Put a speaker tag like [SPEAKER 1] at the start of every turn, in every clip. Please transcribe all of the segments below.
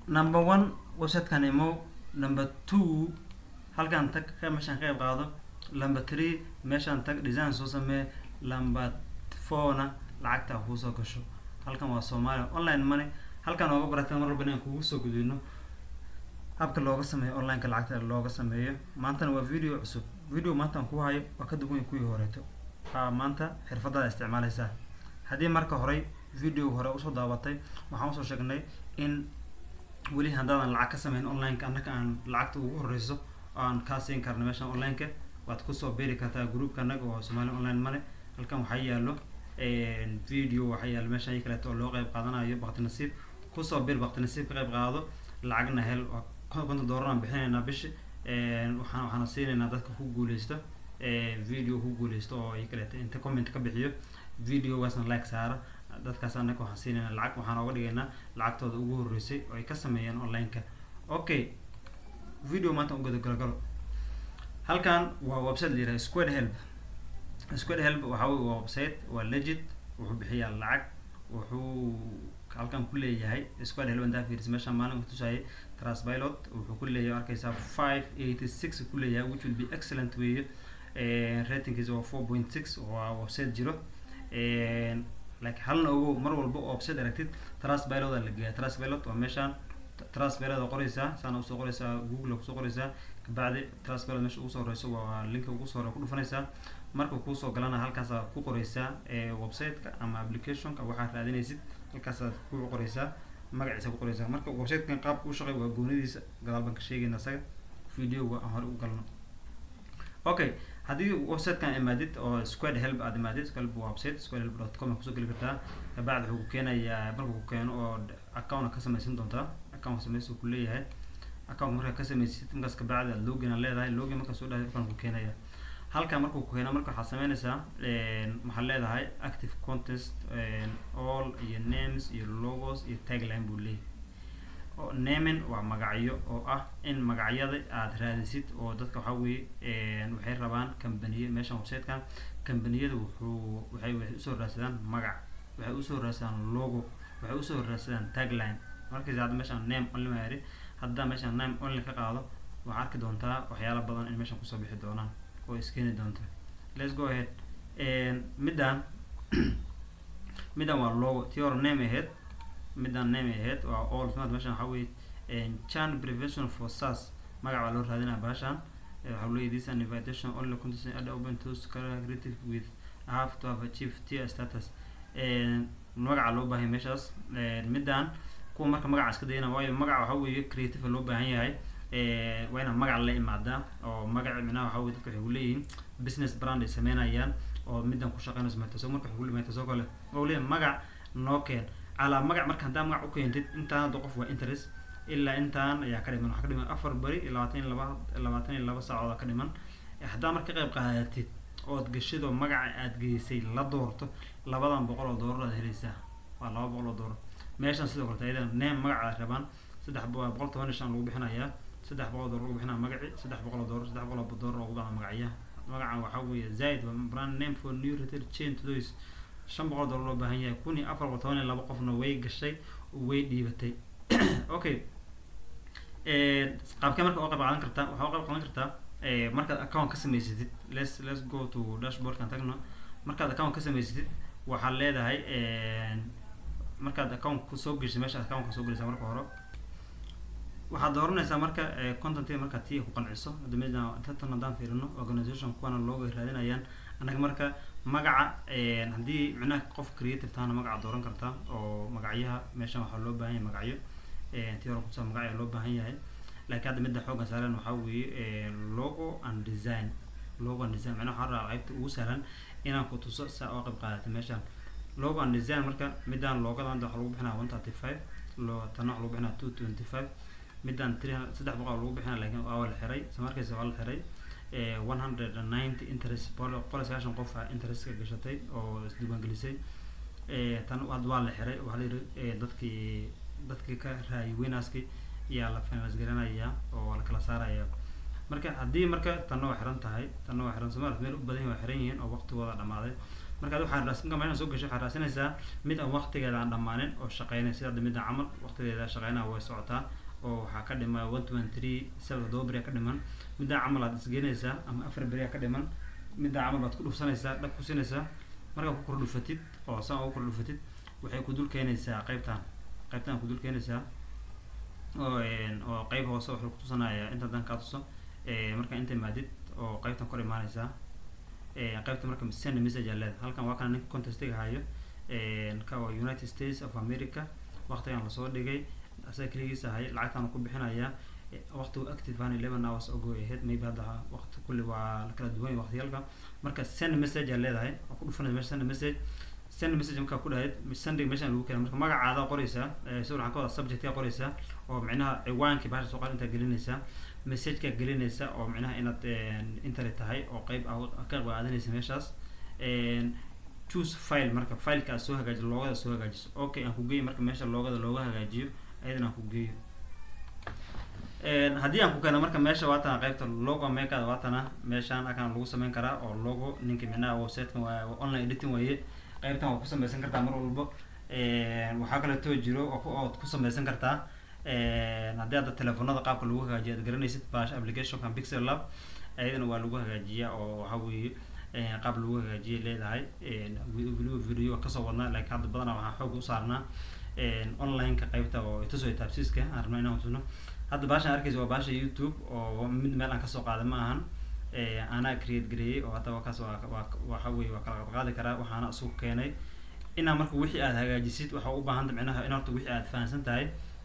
[SPEAKER 1] number one websitekan imo number two halkan tag ka meeshaan ka qayb qaado number three meeshaan tag design soo samee number fourna lacagta ha kuusoo gasho halkan waa soomaaliya online money halkan ooga barata mar walba inaan kugu soo gudbino habka looga sameeyo onlineka lacagta looga sameeyo maantana waa video cusub video maanta aan ku hayo waa ka duwan kuwii horeeto waxaa maanta xirfadaada isticmaaleysaa haddii marka horey video hore usoo daabatay waxaan usoo sheegnay in weli haddaadan lacag ka sameyn onlineka annaka aan lacagta ugu horeyso oo aan kaa siin karno meeshan onlineka waad kusoo beeri kartaa groupka annaga oo somali online money halkan waxaa yaalo video waxaa yaalo meeshan iyo kaleeto oo loo qeyb qaadanayo bakti nasiib kusoo bir bakti nasiib ka qeyb qaado lacagna hel konton doolar aan bixinaynaa bishi waxaan waxaana siinaynaa dadka ku guuleysta video ku guuleysta oo iyo kaleeto inta comment ka bixiyo videogaasna like saara dadkaas annaga waxaan siinaynaa lacag waxaan oga dhigaynaa lacagtooda ugu horeysay oo ay ka sameeyeen onlineka okay video maanta ugada galagalo halkan waa website la yiraha squad help squad help waxa wey waa website waa legit wuxuu bixiyaa lacag wuxuu halkan ku leeyahay squad help intaa fiiris meesha maalin kutusayay transpilot wuxuu ku leeyahay arkaysaa five eighty six ku leeyahay which will be excellent weeye ratingkiisa waa four point six waa website jiro like halna ogo mar walba oo website aragtid transpilot la geeya transpilot waa meeshaan transpilot qoreysaa saana usoo qoreysaa google kusoo qoreysaa kabacdi transpilot meesha ugu soo horeyso waa linka ugu soo hore ku dhufanaysaa marka kuusoo galana halkaasaa ku qoreysaa websiteka ama applicationka waxaad raadinaysid halkaasaad ku qoreysaa magaciisa ku qoreysaa marka websitekan qaabka u shaqey waa goonidiisa gadaal baan ka sheegayna isaga videoga aan hore u galno okay haddii websitekan imaadid oo squad help aad imaadid squad website squad help dot com kusoo geli kartaa kabacdi wuxuu ku keenayaa marka ku keeno oo account ka samaysan doontaa account samaysa ku leeyahay account markaa ka samaysid markaas kabacdi aad login aan leedahay login markaa soo dhahay account ku keenaya halkan markuu ku keeno marka waxaad sameynaysaa waxaad leedahay active contest all iyo names iyo logos iyo tagline buu leeyahay naming waa magacyo oo ah in magacyada aad raadisid oo dadka waxaa weeye waxay rabaan companiye meeshan websitekan combaniyada wuxuu waxay waxay usoo raadsadaan magac waxay usoo raadsadaan logo waxay usoo raadsadaan tagline markaysa hadda meeshaan name only ma yari haddaa meeshaan name only ka qaado waxaa arki doontaa waxyaala badan in meeshan kusoo bixi doonaan oo iskeeni doonta let's go ahead middan middan waa logo tii hore name aheyd middan name aheyd waa all smart meeshan waxaa weye chan prevention for sas magac baa loo raadinaya baashan waxaa leeyahy this an invitation only content ad open to creative with have to have achieved tier status magaca loo baahan meeshaas middan kuwa marka magaca iska dayana waayo magaca waxaa weeye creative loo baahan yahay waa inaa magac la imaadaa oo magaci minaha waxaa weye dadka waxay kuleeyihiin business brand ay sameynayaan oo middan ku shaqeynayso metaso marka waxay metaso kale oo leeyahay magac noo keen calaa magac marka haddaa magac u keentid intaan hadda qof waa interest ilaa intaan ayaa ka dhiman waxaa ka dhiman afar beri iyo labaatan iyo laba labaatan iyo laba saacood ka dhiman haddaa marka qayb qaadatid ood gashid oo magaca aad geysay la doorto labadan boqol oo doolar aad helaysaa waa laba boqol oo doolar meeshan sidoo kaleto ayadana name magaca rabaan saddex boqol toban iyo shan lagu bixinayaa saddex boqol doolar lagu bixinaya magaci saddex boqol oo doolar saddex boqol oo doolar lagu bixinaya magacya magacan waxaa weeye zaid brand name for new retail chain to those shan boqol doolar loo baahan yahay kun iyo afar boqol toban iyo laba qofna way gashay way dhiibatay okay qaabkee marka oo qayb qaadan kartaa waxaa u qayb qaadan kartaa markaad account ka samaysatid let's let's go to dashboardkan tagno markaad account ka samaysatid waxaad leedahay markaad account soo geshay meesha account ka soo gelaysaa marka hore waxaad dooranaysaa marka content markaa tii ku qanciso hadda meeshan tan haddaan fiirino organization kuwana looga raadinayaan annaga marka magaca haddii micnaha qof creative tahana magaca dooran kartaa oo magacyaha meeshan waxaa loo baahan yahay magacyo tii hore kutusa magacya loo baahan yahay laakiin hadda midda xoogan saaran waxaa weeye logo and design logo and design macnaha waxaa rabaa qaybta ugu sahlan inaan ku tuso saa oo qayb qaadata meeshan logo and design marka midaan loogada hadda waxaa lagu bixinaya one thirty five loo tana waxaa lagu bixinaya two twenty five midaan three saddex boqol lagu bixinaya laakiin waa la xiray isla markaysa waa la xiray one hundred and ninety interest boqol boqol iyo sagaashan qof interestka gashatay oo isdiiwaangelisay tan hadda waa la xiray waxaa la yidhi dadkii dadkii ka raayay winnerski ayaa la finance garanayaa oo la kala saaraya marka haddii marka tanna waa xiran tahay tanna waa xiran somalia meel u badan waa xiran yihiin oo waqtigooda dhamaaday marka adi waxaa raas marka meeshaan soo gasho waxaa raasinaysaa mid aan waqtigeeda aan dhammaanin oo shaqeynay sida hadda midda camal waqtigeeda shaqeynaa way socotaa oo waxaa ka dhiman one twenty three seven todoba beri ka dhiman middaa camal aad isgelinaysaa ama afar beri ka dhiman middaa camal baad ku dhufsanaysaa dhab ku siinaysaa markaa ku kor dhufatid oo saan ugu kor dhufatid waxay ku dul keenaysaa qaybtan qaybtan ku dul keenaysaa oo oo qayb hoose wuxuu kutusanaya inta dan kaa tuso marka inta imaadid oo qaybtan kor imaanaysaa qaybta marka send message aa leedahay halkan waa kana ninka contestiga hayo ka waa united states of america waqtigan lasoo dhigay asaga keligiisa hay lacagtaan ku bixinaya waqtigu active aan eleven hours ago aheyd maybe hadda waqti kulli waa la kala duwan waqtiyalka marka send message aa leedahay waa ku dhufanaysa meesha send message send message markaa ku dhahayd sending meeshaan lagu keena marka magacaada qoraysaa si waxaan ka wada subjectkaa qoraysaa oo micnaha ciwaankii bahasha soo qaad intaa gelinaysaa messageka gelinaysa oo micnaha inaad internet tahay oo qeyb ah ka qeyb qaadanaysa meeshaas choose file marka fileka aad soo hagaajiso loogada soo hagaajiso okay aan ku geeyo marka meesha loogada looga hagaajiyo ayadana aan ku geeyo haddii aan ku keeno marka meesha waatana qeybta logo makada waatana meeshaan akan lagu sameyn karaa oo logo ninka micnaha websitekan waa online editing waaye qeybtan waa ku sameysan kartaa mar walbo waxaa kaleeto jiro ood ku sameysan kartaa haddii hadda telefonada qaabka lagu hagaajiyo aad garanaysid bash applicationkan pixel lab ayadana waa lagu hagaajiyaa oo waxa weeye qaab lagu hagaajiyay leedahay weliba video kasoo wadnaa laakiin hadda badanaa waxaan xoog u saarnaa online-ka qeybta oo ituso taabsiiska aan rabnaa inaan tusno hadda baashaan arkaysa waa baasha youtube oo mid meel aan kasoo qaaday ma ahan anaa create gareeyey oo hadda wakaas waa waa waxa weye waa kala qaadi karaa waxaana isugu keenay inaa marka wixii aad hagaajisid waxaa u baahanta micnaha in horta wixii aad fahansan tahay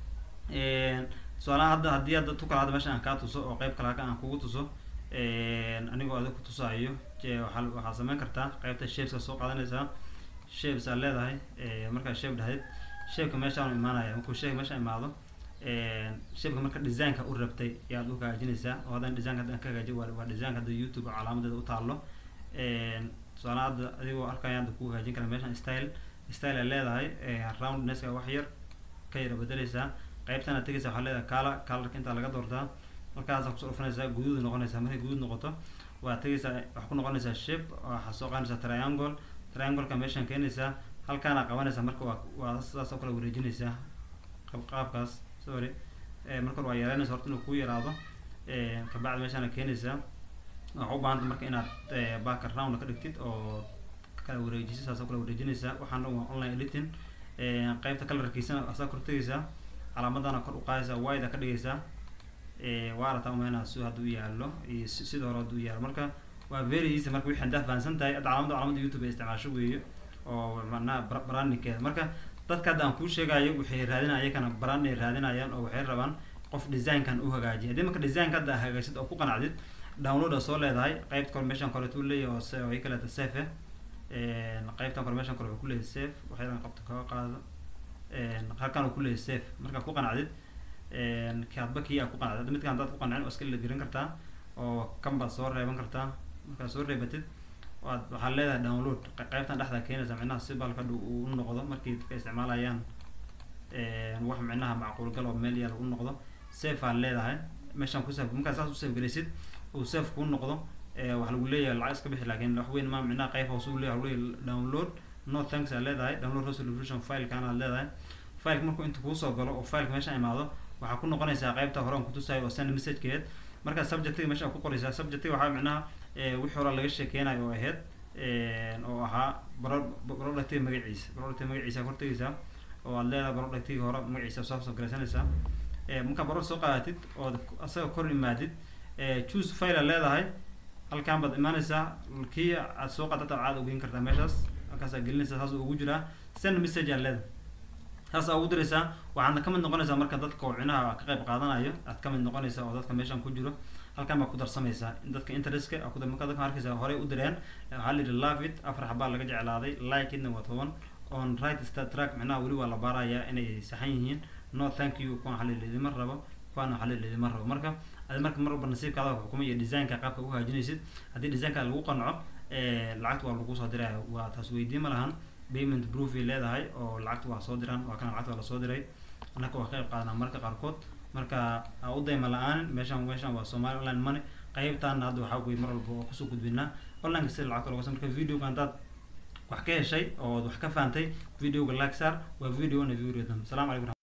[SPEAKER 1] su-aalaha hadda haddii hadda tu kala hadda meesha aan kaa tuso oo qeyb kale aan kugu tuso anigoo adig ku tusaayo waa waxaad sameyn kartaa qeybta shapeska soo qaadanaysaa shapes aad leedahay markaa shape dhahayd shapeka meeshaan imaanaya markuu shape meeshaan imaado shapeka marka designka u rabtay ayaad u hagaajinaysaa oo haddana designka haddaan ka hagaajiyo waa waa designka hadda youtube calaamadeeda u taallo tusaale hadda adigoo arkaya hadda ku hagaajin kara meeshaan style style aad leedahay roundnesska wax yar ka yara bedeleysaa qaybtan aad tegaysa waxaa leedahay color colorka intaa laga doortaa halkaasaa kusoo dhufanaysaa guduud noqonaysaa markay guduud noqoto waad tegaysaa waxaa ku noqonaysaa shape waxaa soo qaadanaysaa triangle triangleka meeshaan keenaysaa halkaana qabanaysaa marka waa waa sidaas oo kale wareejinaysaa qaabkaas sorry marka hore waa yareynaysa horta inuu kuu yaraado kabacdi meeshaana keenaysaa waxaa u baahanta marka inaad background ka dhigtid oo kala wareejisid saas oo kale wareejinaysaa waxaan dhan waa online editing qeybta colorkiisana asaa kor tegaysaa calaamadana kor u qaadaysaa wide ka dhigaysaa waa arataa umeynaa si hadda u yaallo iyo sida hore hadda u yaallo marka waa very easy marka wixii haddaa fahansan tahay hadda calaamada calaamada youtube ay isticmaasho weeyo oo macnaha brandingkeeda marka dadka hadda aan kuu sheegayo waxay raadinaya ayakana brand ay raadinayaan oo waxay rabaan qof designkan u hagaajiya haddii marka designka hadda hagaajsid oo ku qanacdid download a soo leedahay qeybta kore meeshan koleetu leeyahay oo se oo ay kaleeta safe qeybtan kore meeshan kore wuxuu kuleeyahay safe waxyadan qabta kaga qaado halkan uu kuleeyahay safe markaa ku qanacdid kaadba kii aa ku qanacdid hadda midkan haddaad ku qancin waa iska la gelin kartaa oo kan baad soo reeban kartaa markaad soo reebatid waad waxaad leedahay download qeybtan dhexda keenaysa micnaha si balka u noqdo markii dadka isticmaalayaan wax micnaha macquul gal oo meel yaal u noqdo safe aad leedahay meeshaan ku safe markaa saas u safe gelaysid uu safe kuu noqdo waxa lagu leeyahay lacag iska bixi laakiin wax weyn ma micnaha qayb hoose uu leeyahay leeyahay download no thanks aad leedahay download resolution filekan aad leedahay fileka markuu inta kuu soo galo oo fileka meesha imaado waxaa ku noqonaysaa qaybta hore aan kutusayo oo send messagekeed markaa subjectiga meesha ku qoraysaa subjectiga waxaa micnaha wixii hore laga sheekeynayo oo ahayd oo ahaa productiga magaciisa productiga magaciisa hortegaysaa oo aad leedahay productiga hore magaciisa soo soo garaysanaysaa markaa baror soo qaadatid oo asaga kor imaadid choose file aad leedahay halkan baad imaanaysaa kii aad soo qaadata caad ugeyn kartaa meeshaas halkaasaa gelinaysaa saas ugu jiraa send message aad leedahay saas aa ugu diraysaa waxaadna kamid noqonaysaa marka dadka oo cinaha ka qayb qaadanayo aad kamid noqonaysaa oo dadka meeshan ku jiro halkan baa ku darsamaysaa dadka interestka marka dadka arkaysa horey u direen waxaa la yidhi love it afar xabaa laga jeclaaday like itna waa toban on right start track micnaha weli waa la baarayaa inay saxan yihiin no thank you kuwan waxaa la yidhi idima rabo kuwana waxaa la yidhi idima rabo marka adi marka mar walba nasiibkaada xukumay iyo designka qaabka u hagaajinaysid haddii designka lagu qanco lacagta waa lagu soo diraya waa taas weydiin ma lahan payment proof ay leedahay oo lacagta waa soo diraan waa kana lacagta waa lasoo diray annaka waa ka qayb qaadanaa marka qaarkood marka ha u dayma la-aan meeshan meeshan waa somali online money qaybtaana hadda waxaa weye mar walba oo kusoo gudbinaa onlineka sida lacagta looga marka videoga haddaad wax ka heshay oo wax ka fahantay videoga like saar waa video na video dambe salaam calaykum